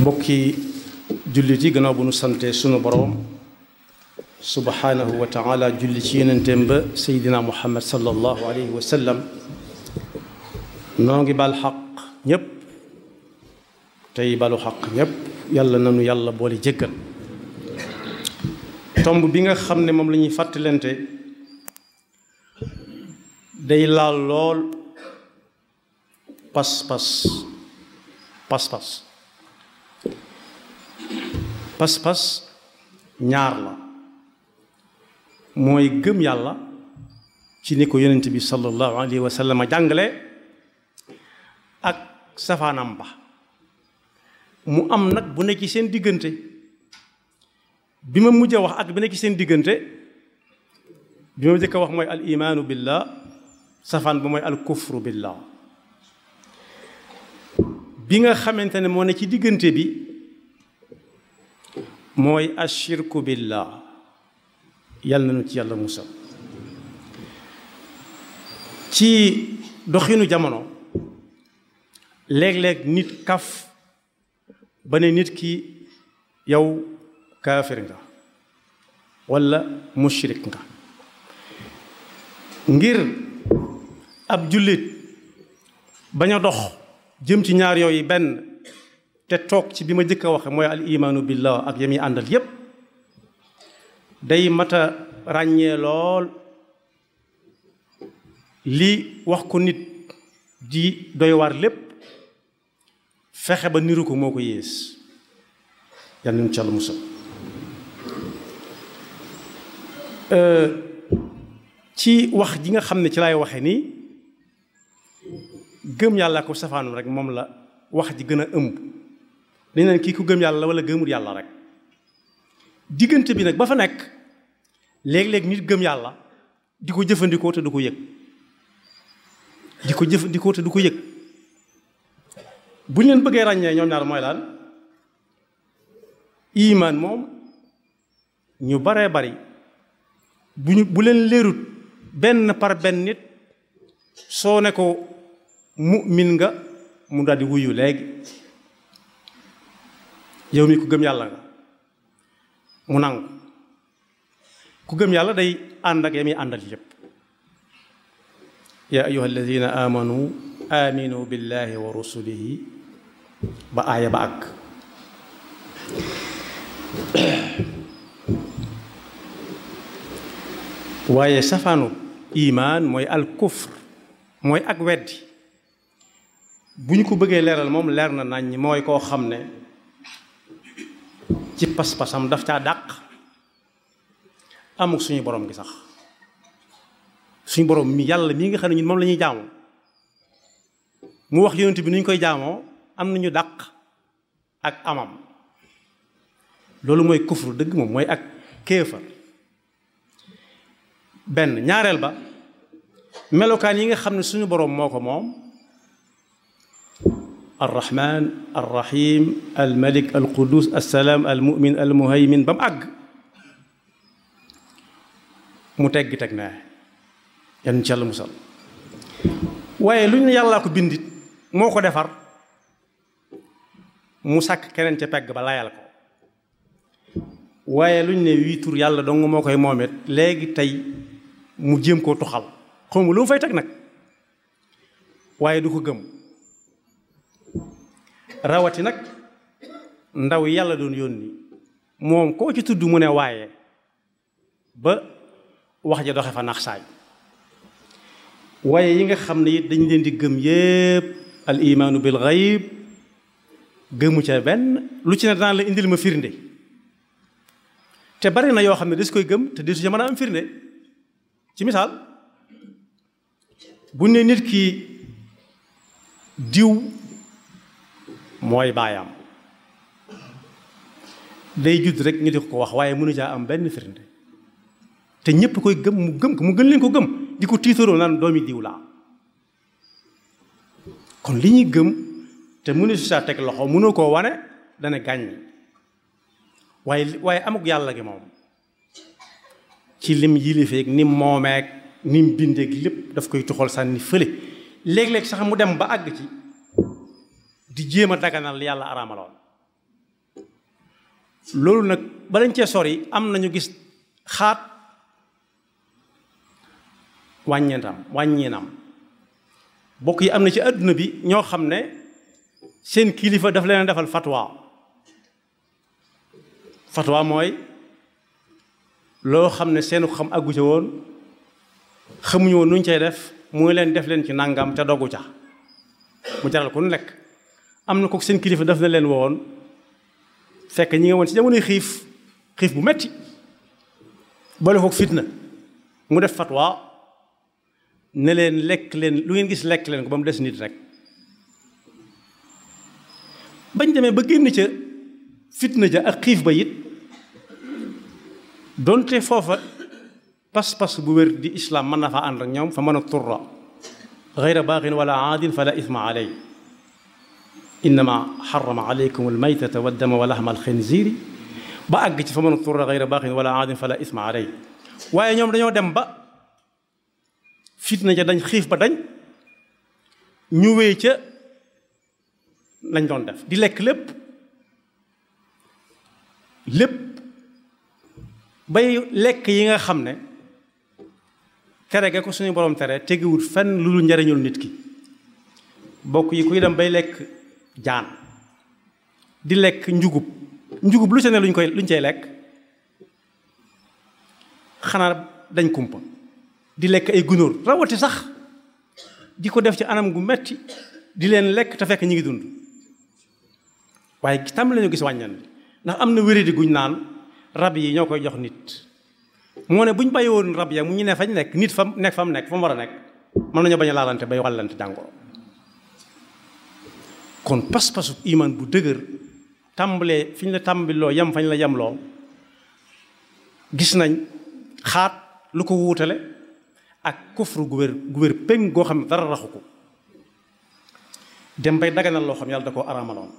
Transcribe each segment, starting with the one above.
mbokki jullit yi gannaaw bu nu sante sunu boroom subhanahu wa taala julli ci yenenteem ba seydina muhammad sallallahu alayhi wa sallam noo ngi bal xaq ñépp tey balu xaq ñépp yàlla nanu yàlla boole jéggal tomb bi nga xam ne moom la ñuy fàttalante day laal lool pas-pas pas-pas pas-pas ñaar la mooy gëm yàlla ci ni ko yonent bi sallallahu alayhi wa sallam jàngale ak safaanam ba mu am nag bu nekk ci seen diggante bi ma mujj a wax ak bi nekk ci seen diggante bi ma jëkk a wax mooy al imaanu billah safaan ba mooy al kufru billah bi nga xamante ne moo ne ci diggante bi mooy ashirku billah yàlla nañu ci yàlla musal ci doxinu jamono léeg-léeg nit kaf ba ne nit ki yow kaafir nga walla mushrik nga ngir ab jullit bañ a dox jëm ci ñaar yooyu benn te toog ci bi ma jëkk a waxe mooy al imaanu billah ak yami àndal yépp day mata ràññee lool li wax ko nit di doy waar lépp fexe ba niru ko moo ko yées yal nañu ci Yàlla musal ci wax ji nga xam ne ci lay waxe nii gëm yàlla ko safaanum rek moom la wax ji gën a ëmb dañ naan kii ku gëm yàlla wala gëmul yàlla rek diggante bi nag ba fa nekk léeg-léeg nit gëm yàlla di ko jëfandikoo te du ko yëg di ko jëfandikoo te du ko yëg bu ñu leen bëggee ràññee ñoom ñaar mooy lan imaan moom ñu baree bari bu ñu bu leen leerut benn par benn nit soo ne ko mu'min nga mu daldi wuyu léegi yow mi ku gëm yàlla nga mu nangu ku gëm yàlla day ànd ak yami àndal yépp yaa ayuha alladina amanu aminu billahi wa rusulihi ba aaya ba àgg waaye safaanu imaan mooy al kufr mooy ak weddi bu ñu ko bëggee leeral moom leer na nañ mooy koo xam ne ci pas-pasam daf caa dàq amul suñu borom gi sax suñu borom mi yàlla mii nga xam ne ñun moom la ñuy jaamu mu wax yonent bi nu ñu koy jaamoo am nañu dàq ak amam loolu mooy kufru dëgg moom mooy ak kéefar benn ñaareel ba melokaan yi nga xam ne suñu borom moo ko moom arrahman arrahim almalik alqudus assalaam almumin almuhaymin ba mu àgg mu teggi teg naa yan ci yàlla musal waaye lu ñu ne yàllaa ko bindit moo ko defar mu sàkk keneen ca pegg ba layal ko waaye lu ñu ne wii tur yàlla dong moo koy moomet léegi tey mu jéem koo tuxal xaw ma lu mu fay teg nag waaye du ko gëm rawati nag ndaw yàlla doon yónni moom koo ci tudd mu ne waaye ba wax ja doxe fa nax saay waaye yi nga xam ne it dañ leen di gëm yépp al imaanu bil ghaib gëmu ca benn lu ci ne daan la indil ma firnde te bari na yoo xam ne des koy gëm te desu ca mën a am firnde ci misaal bu ne nit ki diw mooy baayam day judd rek ñu di ko wax waaye mënu caa am benn firnde te ñépp koy gëm mu gëm ko mu gën leen ko gëm di ko tiitaroo naan doomi diw laa kon li ñuy gëm te mënu si saa teg loxo mënoo koo wane dana gàññ waaye waaye amuk yàlla gi moom ci lim yilifeeg nim moomeeg nim bindeeg lépp daf koy tuxal sànni fële léeg-léeg sax mu dem ba àgg ci di jéem a daganal li yàlla araamaloon loolu nag balañ cee sori am nañu gis xaat wàññeentam wàññeenam bokk yi am na ci àdduna bi ñoo xam ne seen kilifa daf leen defal fatwa fatwa mooy loo xam ne seenu xam àggu ca woon xamuñu woon nuñ cay def muy leen def leen ci nangam te doggu ca mu jaral ko nu lekk am na ko seen kilifa daf na leen woon fekk ñi nga woon ci jamonoy xiif xiif bu metti boole ko fitna mu def fatwa ne leen lekk leen lu ngeen gis lekk leen ko ba mu des nit rek bañ demee ba génn ca fitna ja ak xiif ba it donte foofa pas-pas bu wér di islam mën na faa ànd ak ñoom fa mën a turra gayra baaxin wala aadin fala isma aley innama xarama aleykum almaytata waddama wa laxma alxinziiri ba àgg ci fa mën a turra gayra baaxin wala aadin fala isma aley waaye ñoom dañoo dem ba fitna ja dañ xiif ba dañ ñu wéy ca lañ doon def di lekk lépp lépp bay lekk yi nga xam ne tere ga ko suñu borom tere tegewut fenn lu dul njariñul nit ki bokk yi kuy dem bay lekk jaan di lekk njugub njugub lu ca ne luñ koy luñ cay lekk xanaa dañ kumpa di lekk ay gunóor rawati sax di ko def ci anam gu metti di leen lekk te fekk ñi ngi dund waaye tam lañu gis wàññan ndax am na wéradi guñ naan rab yi ñoo koy jox nit moo ne bu ñu bàyyi woon rab ya mu ñu ne fañ nekk nit fa nekk fa mu nekk fa mu war a nekk mën nañoo bañ a laalante bay wàllante jàngoro kon pas-pasu iman bu dëgër tàmbalee fi ñu la tàmbiloo yem fañ la yemloo gis nañ xaat lu ko wuutale ak kufru gu wér gu wér péng goo xam ne dara raxu ko dem bay daganal loo xam yàlla da koo araamaloon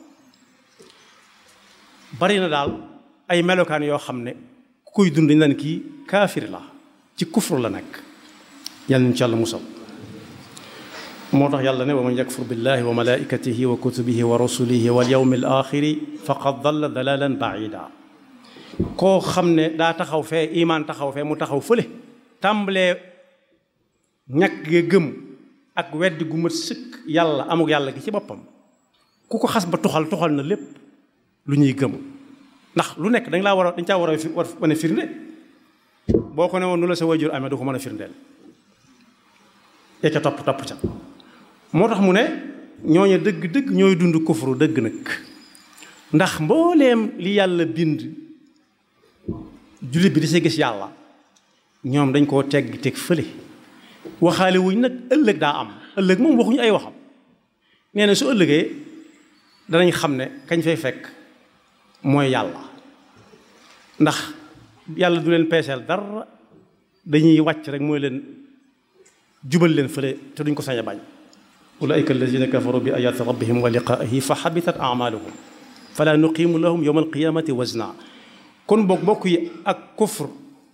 bari na daal ay melokaan yoo xam ne ku koy dund dañ kii kaafir la ci kufru la nekk yàlla nañu ci yàlla musal moo tax yàlla ne wa man yakfur billahi wa malaikatihi wa kutubihi wa rusulihi wal yawmi al axiri faqad dalla dalalan baida koo xam ne daa taxaw fee imaan taxaw fee mu taxaw fële tàmbalee ñàkk ga gëm ak weddi gu mat sëkk yàlla amuk yàlla gi ci boppam ku ko xas ba tuxal tuxal na lépp lu ñuy gëm ndax lu nekk dañ laa war a dañ caa war a war wane firnde boo ko ne woon nu la sa wajur amee du ko mën a firndeel ya ca topp topp ca moo tax mu ne ñooñu dëgg dëgg ñooy dund kufru dëgg nag ndax mbooleem li yàlla bind jullit bi di see gis yàlla ñoom dañ koo tegg teg fële waxaale wuñ nag ëllëg daa am ëllëg moom waxuñu ay waxam nee na su ëllëgee danañ xam ne kañ fay fekk mooy yàlla ndax yàlla du leen peeseel dara dañuy wàcc rek mooy leen jubal leen fële te duñ ko sañ a bañ ulaika alladina kafaru bi ayati rabbihim wa liqaihi fa xabitat amaluhum fala nuqimu lahum yowma alqiyamati wazna kon boog bokk yi ak kufr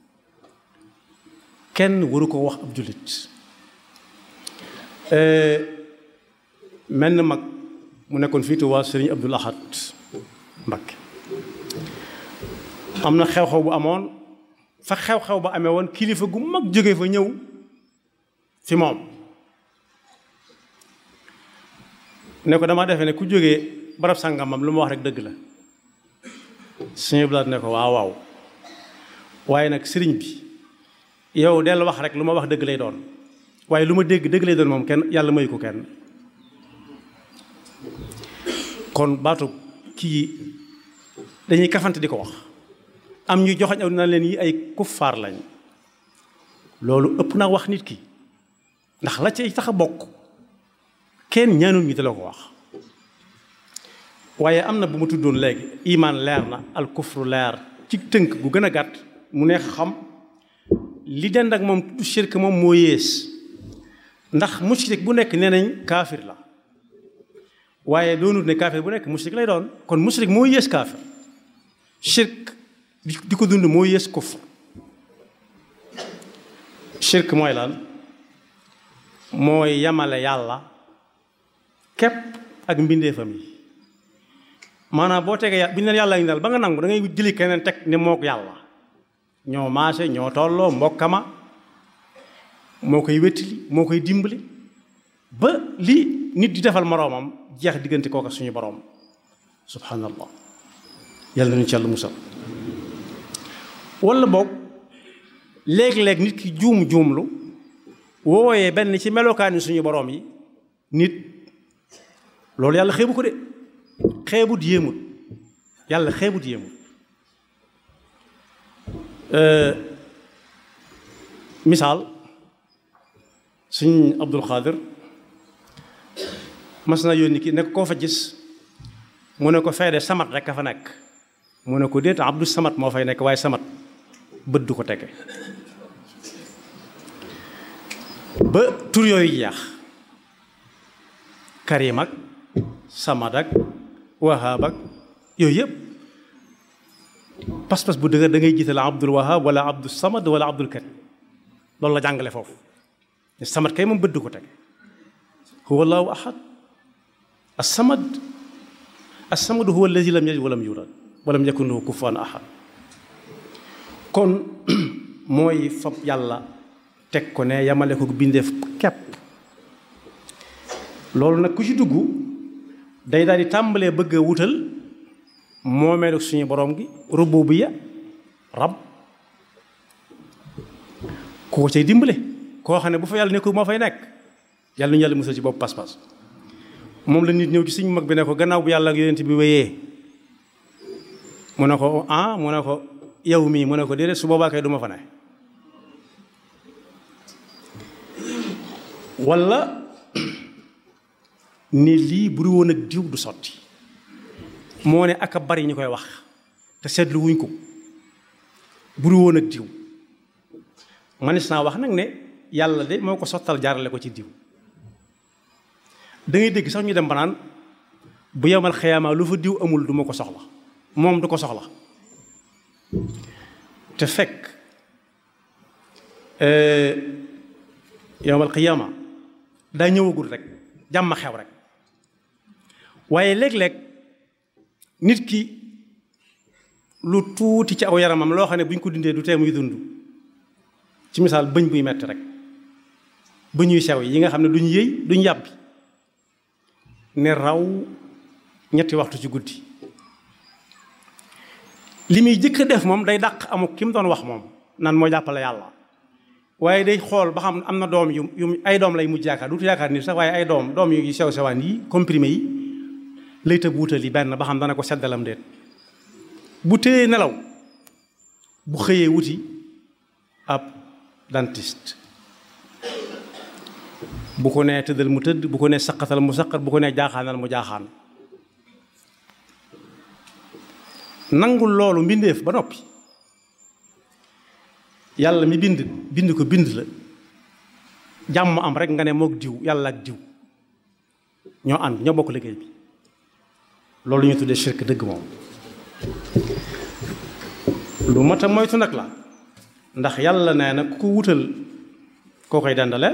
kenn waru ko wax ab jullit mel na mag mu nekkoon fii Tuubaa Sëriñ Abdul Ahad Mbakke am na xew-xew bu amoon fa xew-xew ba amee woon kilifa gu mag jóge fa ñëw fi moom ne ko dama defee ne ku jógee barab sàngamam lu ma wax rek dëgg la Sëriñ Abdul Ahad ne ko waaw waaw waaye nag sëriñ bi yow del wax rek lu ma wax dëgg lay doon waaye lu ma dégg dëgg lay doon moom kenn yàlla mayu ko kenn kon baatu kii dañuy kafante di ko wax am ñu joxañ aw na leen yi ay kuffaar lañ loolu ëpp naa wax nit ki ndax la ci tax a bokk kenn ñaanul ñu te la ko wax waaye am na bu ma tuddoon léegi imaan leer na al kufru leer ci tënk gu gën a gàtt mu neex xam li dend ak moom tudd shirk moom moo yées ndax mushrik bu nekk nee nañ kaafir la waaye doonut ne kaafir bu nekk mushrik lay doon kon mushrik moo yées kaafir shirk di ko dund moo yées kufr shirk mooy lan mooy yamale yàlla képp ak mbindeefam yi maanaam boo tegee bu ñu leen yàlla ngi daal ba nga nangu da ngay jëli keneen teg ne mook yàlla ñoo maase ñoo tolloo mbokkama moo koy wettili moo koy dimbali ba li nit di defal moroomam jeex diggante kooka suñu boroom subhanallah yàlla nañu ci yàlla musal wala boog léeg-léeg nit ki juum juumlu wooyee benn ci melokaani suñu boroom yi nit loolu yàlla xeebu ko de xeebut yéemut yàlla xeebut yéemut misaal suñ Abdul Xaadir mas na yónni ki nekk koo fa gis mu ne ko feede samat rek a fa nekk mu ne ko déet Abdu Samat moo fay nekk waaye samat bët du ko tege ba tur yooyu jeex Karim ak Samad ak Wahab ak yooyu yëpp pas-pas bu dëgër da ngay jiital Abdul Wahab wala Abdul Samad wala Abdul Karim loolu la jàngale foofu ne Samad kay moom bët du ko tege huwa allahu ahad as-samad as-samadu huwa allazi lam yalid walam yulad walam yakun lahu kufuwan ahad kon mooy fab yàlla teg ko ne yamale ko bindeef kepp loolu nag ku ci dugg day daal di tàmbalee bëgg a wutal moomeelu suñu borom gi rububiyya rab ku ko cay dimbale koo xam ne bu fa yàlla nekkul moo fay nekk yàlla ñu yàlla musal ci bopp pas-pas moom la nit ñëw ci suñu mag bi ne ko gannaaw bu yàlla ak yonent bi wéyee mu ne ko ah mu ne ko yow mii mu ne ko déedéet su boobaa kay du ma fa ne walla ni lii bu du woon ak diw du sotti moo ne ak a bari ñu koy wax te seetlu wuñ ko bu du woon ak diw manis naa wax nag ne yàlla de moo ko sottal jaarale ko ci diw da ngay dégg sax ñu dem ba naan bu yemal xëyaamaa lu fa diw amul du ma ko soxla moom du ko soxla te fekk yemal xëyaamaa daa ñëwagul rek jàmm xew rek waaye léeg-léeg nit ki lu tuuti ci aw yaramam loo xam ne bu ñu ko dindee du tee muy dund ci misaal bëñ buy metti rek bëñuy sew yi nga xam ne duñ yëy duñ yàbbi ne raw ñetti waxtu ci guddi li muy jëkk a def moom day dàq amuk ki mu doon wax moom nan moo jàppale yàlla waaye day xool ba xam am na doom yu yu ay doom lay mujj yaakaar duutu yaakaar ni sax waaye ay doom doom yu sew sewaan yi comprimé yi lay tëb wutal yi benn ba xam dana ko seddalam déet bu téyee nelaw bu xëyee wuti ab dentiste bu ko nee tëddal mu tëdd bu ko nee saqatal mu saqat bu ko nee jaaxaanal mu jaaxaan nangul loolu mbindeef ba noppi yàlla mi bind bind ko bind la jàmm am rek nga ne mook diw yàlla ak diw ñoo ànd ñoo bokk liggéey bi loolu ñu tuddee shirk dëgg moom lu mat a moytu nag la ndax yàlla nee na ku ko wutal koo koy dendaleel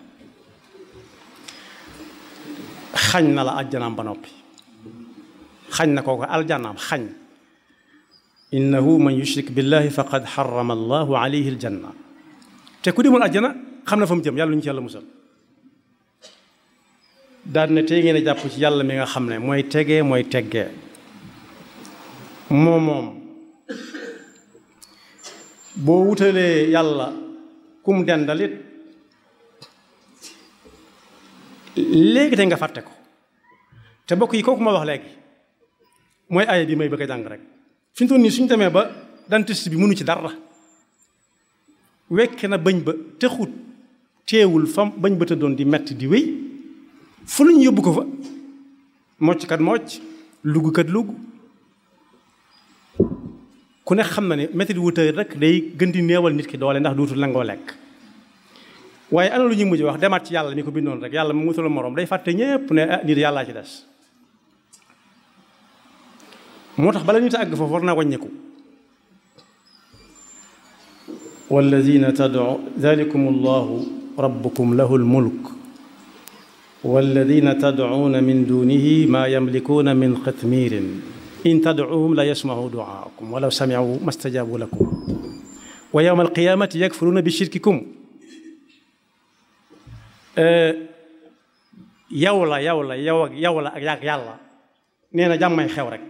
xañ na la aljanaam ba noppi xañ na koo ko aljanaam xañ innahu man yushrik billahi faqad xarama allahu alayhi aljanna te ku demul aljana xam na fa mu jëm yàlla ñu ci yàlla musal daan ne tey ngeen a jàpp ci yàlla mi nga xam ne mooy tegee mooy teggee moom moom boo wutalee yàlla kum dendalit léegi te nga fàtte ko te bokk yi kooku ma wax léegi mooy aaya bi may bëgg a jàng rek fi mu toll nii suñu demee ba dentiste bi mënu ci dara wekke na bëñ ba texut teewul fam bañ ba tëddoon di metti di wéy fu lu ñu yóbbu ko fa mocc kat mocc lugg kat lugg ku ne xam na ne métti wutal rek day gën di néewal nit ki doole ndax duutul nangoo lekk waaye ana lu ñuy mujj wax demaat ci yàlla mi ko bindoon rek yàlla mu wutal moroom day fàtte ñépp ne ah nit yàllaa ci des moo tax bala ñu ta àgg foofu war naa wàññeeku walladina tad'u dalikum allahu rabbukum lahu lmulk walladina tad'uuna min dunihi maa yamlikuuna min qitmiirin in tadcuuhum la yasmacu ducaakum walaw samicu ma stajabu lakum wa yowma alqiyamati yakfuruuna bi shirkikum yow la yow la yow ak yow la ak yàgg yàlla nee na jàmmay xew rek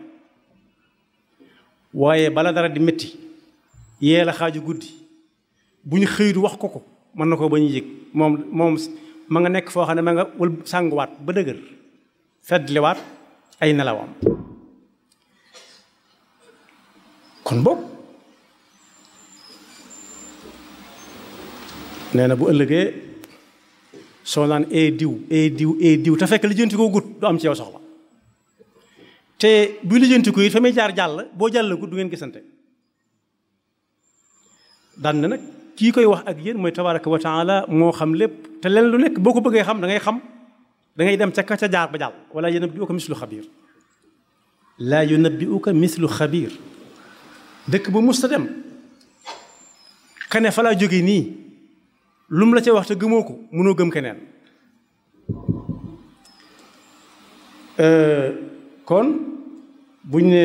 waaye bala dara di métti yee la xaaju guddi bu ñu xëydu wax ko ko mën na ko ba ñu yëg moom moom ma nga nekk foo xam ne ma nga wël sànguwaat ba dëgër feddliwaat ay nelawam kon boog nee na bu ëllëgee soo naan ee diw ee diw ee diw te fekk lijjanti koo gut du am ci yow soxla te bu lijjanti ko it fa muy jaar jàll boo jàll gut du ngeen gisante daan na nag kii koy wax ak yéen mooy tabaraka wa taala moo xam lépp te leen lu nekk boo ko bëggee xam da ngay xam da ngay dem ca ka ca jaar ba jàll wala yunabbi'uka mislu xabiir laa yunabbi'uka mislu xabiir dëkk ba mus ta dem kane fa laa jóge nii lu mu la ca wax te gëmoo ko mënoo gëm keneen kon buñ ne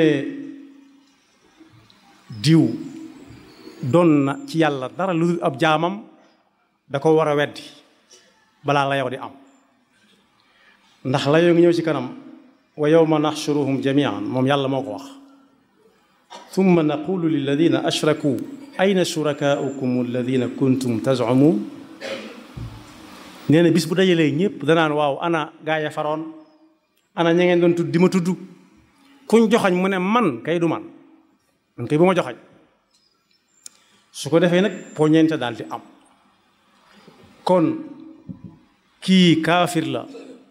diw doon na ci yàlla dara lu dul ab jaamam da ko war a weddi balaa la yow di am ndax la yoo ngi ñëw ci kanam wa yawma naxshuruhum jamian moom yàlla moo ko wax thumma naqulu lilladina ashraku ayna shurakaaukum alladina kuntum tazumun nee na bis bu dajalee ñëpp danaan waaw ana gaa ya faroon ana ña ngeen doon tudd di ma tudd kuñ joxañ mu ne man kay du man man kay bu ma joxañ su ko defee nag poñeente daal di am kon kii kaafir la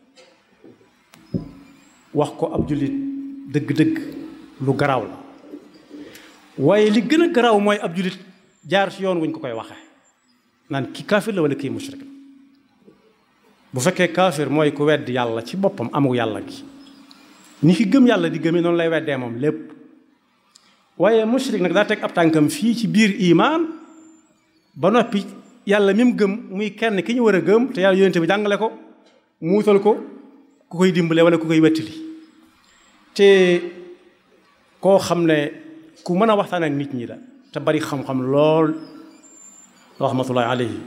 wax ko ab jullit dëgg-dëgg lu garaaw la waaye li gën a garaaw mooy ab jullit jaar ci yoon wuñ ko koy waxee naan kii kaafir la wala kii mushrik la bu fekkee kaafir mooy ku weddi yàlla ci boppam amu yàlla gi ni ki gëm yàlla di gëmee noonu lay weddee moom lépp waaye mushrik nag daa teg ab tànkam fii ci biir imaan ba noppi yàlla mi mu gëm muy kenn ki ñu war a gëm te yàlla yonente bi jàngale ko mu wutal ko ku koy dimbale wala ku koy wettili te koo xam ne ku mën a waxtaan ak nit ñi la te bari xam-xam lool rahmatullahi alayhi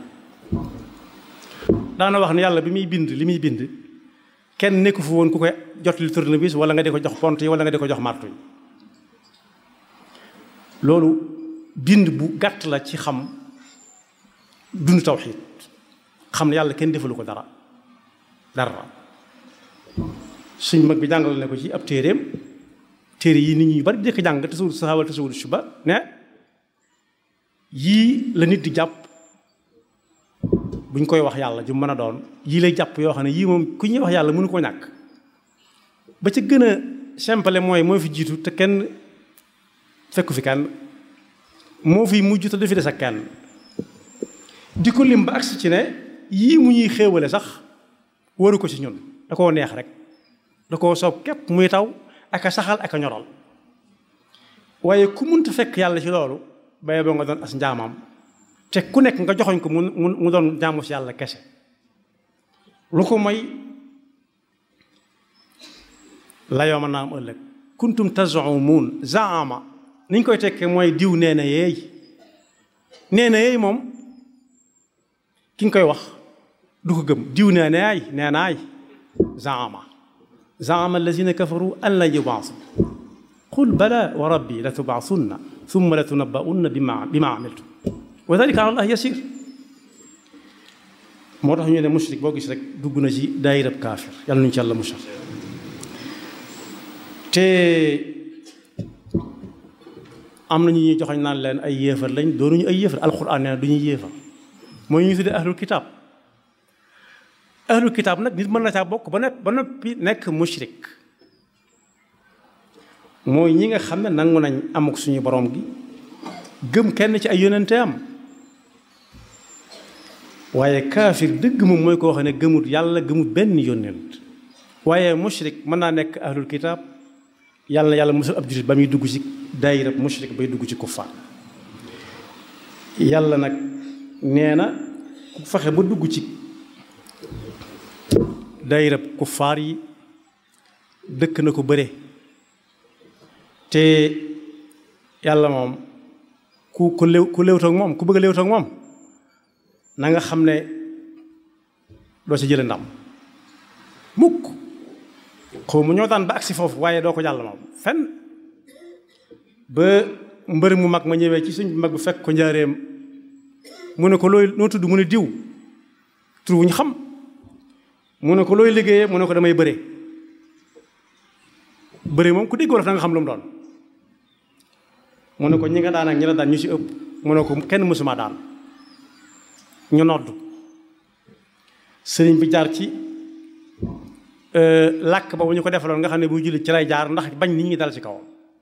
daana wax ne yàlla bi muy bind li muy bind kenn nekku fu woon ku koy jot li tournevis wala nga di ko jox pont yi wala nga di ko jox martu yi loolu bind bu gàtt la ci xam dund tawxiid xam ne yàlla kenn defalu ko dara dara suñ mag bi jàngal ne ko ci ab téeréem téere yi nit ñi bari di ko jàng tasawul saxaawal tasawul suba ne yii la nit di jàpp buñ koy wax yàlla ju mën a doon yii lay jàpp yoo xam ne yii moom ku ñuy wax yàlla mënu ko ñàkk ba ca gën a simple mooy moo fi jiitu te kenn fekku fi kenn moo fi mujj te du fi des ak kenn di ko lim ba agsi ci ne yii mu ñuy xéewale sax waru ko ci ñun da koo neex rek da koo soob képp muy taw ak a saxal ak a ñoral waaye ku munta fekk yàlla ci loolu baye boo nga doon as njaamam te ku nekk nga joxoñ ko mu mu doon jaamu si yàlla kese lu ko mooy layoo ma naa am ëllëg kuntum tazumuun zaama ni ñu koy tekkee mooy diw nee na yeey nee na yeey moom ki nga koy wax du ko gëm diw nee na yaay nee naay zaama zaama allazina kafaru an lan yubaasu qul bala wa rabbi la tubaasunna thumma la tunabba'unna bima bima amiltum wa dalika ala allah yasir moo tax ñu ne mushrik boo gis rek dugg na ci daayirab kaafir yàlla nuñu ci yàlla musal te am na ñu ñuy joxoñ naan leen ay yéefar lañ doonuñu ay yéefar alquran nee na du ñuy yéefar mooy ñu tuddee ahlul kitaab ahlul kitaab nag nit mën na caa bokk ba ne ba noppi nekk mushrik mooy ñi nga xam ne nangu nañ amuk suñu borom gi gëm kenn ci ay yonente am waaye kaafir dëgg moom mooy koo xam ne gëmut yàlla gëmut benn yonent waaye mushrik mën naa nekk ahlul kitaab yàlla na yàlla musal ab jullit ba muy dugg ci daayira mushrik bay dugg ci kuffaar yàlla nag nee na ku fexe ba dugg ci daayira kuffaar yi dëkk na ko bëre te yàlla moom ku ku léew ku léewtoog moom ku bëgg a léewtoog moom na nga xam ne doo ci jële ndam mukk xaw mu ñoo daan ba agsi foofu waaye doo ko jàll moom fenn ba mbër mu mag ma ñëwee ci suñ mag bu fekk ko njaareem mu ne ko looy noo tudd mu ne diw tur wu ñu xam mu ne ko looy liggéeyee mu ne ko damay bëre bëre moom ku dégg wolof da nga xam lu mu doon mu ne ko ñi nga daan ak ñi la daan ñu ci ëpp mu ne ko kenn mësuma daan ñu nodd sëriñ bi jaar ci làkk boobu ñu ko defaloon nga xam ne buy julli ci lay jaar ndax bañ nit ñi dal ci kawam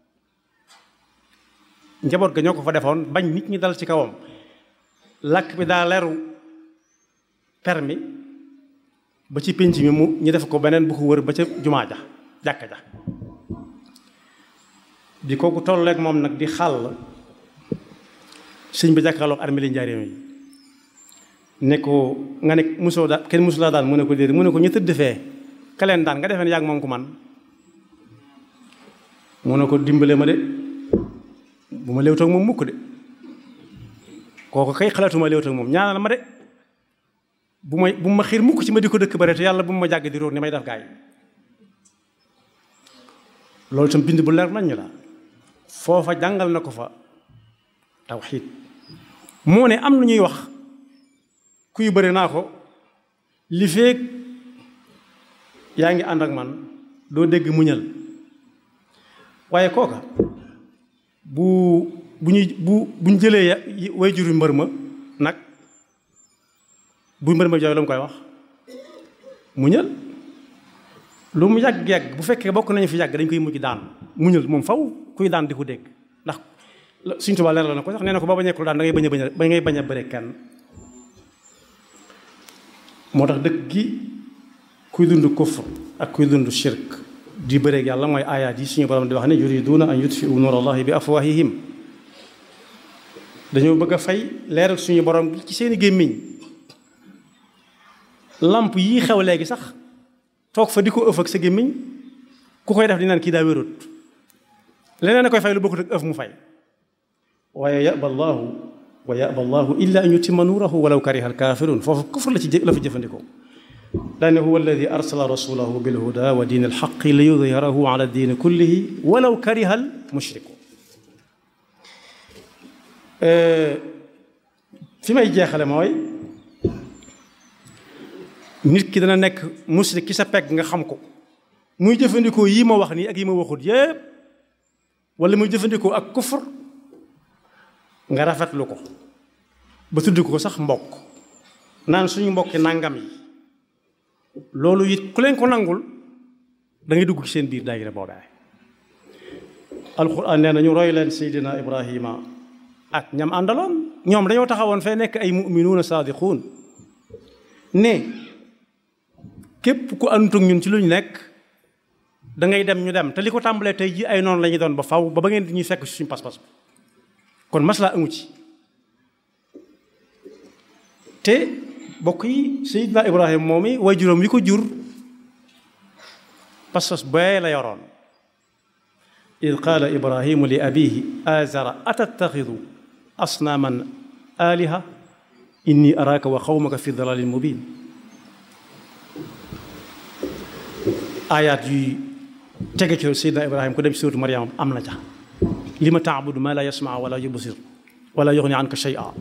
njaboot ga ñoo ko fa defoon bañ nit ñi dal ci kawam làkk bi daa leeru permis ba ci pénc mi mu ñu def ko beneen bu ko wër ba ca jumaa ja jàkka ja bi kooku tolleeg moom nag di xàll sëñ bi jàkkaarloog armée li njaareem yi ne ko nga ne musoo daan kenn musulaa daan mu ne ko déedéet mu ne ko ñu tëdd fee ka leen daan nga defee ne yàgg moom ku man mu ne ko dimbale ma de bu ma léewtoog moom mukk de kooku kay xalaatuma léewtoog moom ñaanal ma de bu may bu ma xiir mukk ci ma di ko dëkk bare te yàlla bu ma jàgg di róor ni may def gaay loolu itam bind bu leer nañ la foofa jàngal na ko fa tawxiid moo ne am na ñuy wax kuy bëri naa ko li feeg yaa ngi ànd ak man doo dégg muñal waaye kooka bu bu ñuy bu buñ jëlee way juru mbër ma nag bu mbër ma jooy lu mu koy wax muñal lu mu yàgg-yàgg bu fekkee bokk nañu fi yàgg dañ koy mujj daan muñal moom faw kuy daan di ko dégg ndax suñ tubaab leeral na ko sax nee na ko ba bañeekul daan da ngay bañ a bañ a ba ngay bañ a bëre kenn moo tax dëkk gi kuy dund kufr ak kuy dund shirk di bëreeg yàlla mooy aayaat yi suñu borom di wax ne yuriduuna an yutfiu nuur allahi bi afwahihim dañoo bëgg a fay leeral suñu borom ci seeni gémmiñ lamp yii xew léegi sax toog fa di ko ëf ak sa gémmiñ ku koy def di naan kii daa wérut leneen a koy fay lu bokkut ak ëf mu fay waaye yaba allahu wa yaba allahu illa an yutimma nuurahu walaw kariha alkafirun foofu kufr la ci la fi jëfandikoo daane huwa alladi arsala rasulahu bilhuda wa diin alxaqi li yudhirahu ala diini kullihi walaw kariha almushrikun fi may jeexale mooy nit ki dana nekk musrik ki sa pegg nga xam ko muy jëfandikoo yi ma wax nii ak yi ma waxut yépp wala muy jëfandikoo ak kufur nga rafetlu ko ba tudd ko sax mbokk naan suñu mbokki nangam yi loolu it ku leen ko nangul da ngay dugg ci seen biir daayira boobee alquran nee na ñu roy leen seydina ibrahima ak ñam àndaloon ñoom dañoo taxawoon fee nekk ay muminuuna saadiquun ne képp ku àndutug ñun ci lu ñu nekk da ngay dem ñu dem te li ko tàmbalee tey ji ay noonu la ñuy doon ba faw ba ba ngeen di ñuy fekk suñu pas-pas bi kon maslaa amu ci te bokk yi Seydina Ibrahima moom i way juróom wi ko jur pas-pas bee la yoroon id qaala ibrahimu li abihi azara atattaxidu asnaaman aliha inni araaka wa xawmaka fi dalalin mubin ayaat yuy tege ci Seydina Ibrahima ku dem suuratu Maryam am na ca li ma taabudu ma la yasmaa wala yubsir wala yuxni anka shay'a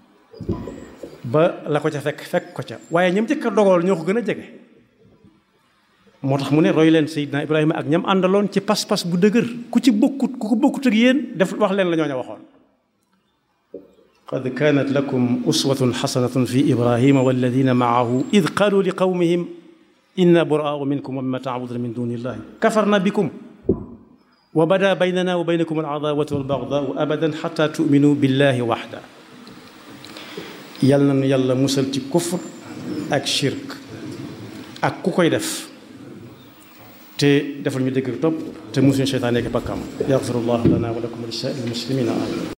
ba la ko ca fekk fekk ko ca waaye ñam jëkk a dogal ñoo ko gën a jege moo tax mu ne roy leen Seydina Ibrahima ak ñam àndaloon ci pas-pas bu dëgër ku ci bokkut ku ko bokkut ak yéen def wax leen la ñoo ña waxoon qad kanat lakum uswatun xasanatun fi ibrahima walladina maahu id qaalu li qawmihim inna buraau minkum wa mimma taabuduna min duni illahi kafarna bikum wa bada baynana wa baynakum aladaawatu walbagdaau abadan xata tuminu billahi waxda yal na nu yàlla musal ci kufr ak shirk ak ku koy def te defal ñu dégg topp te musuñu seytaan nekk bakkam yaxfirullahu lana wa lakum wa li saa'iril muslimina amin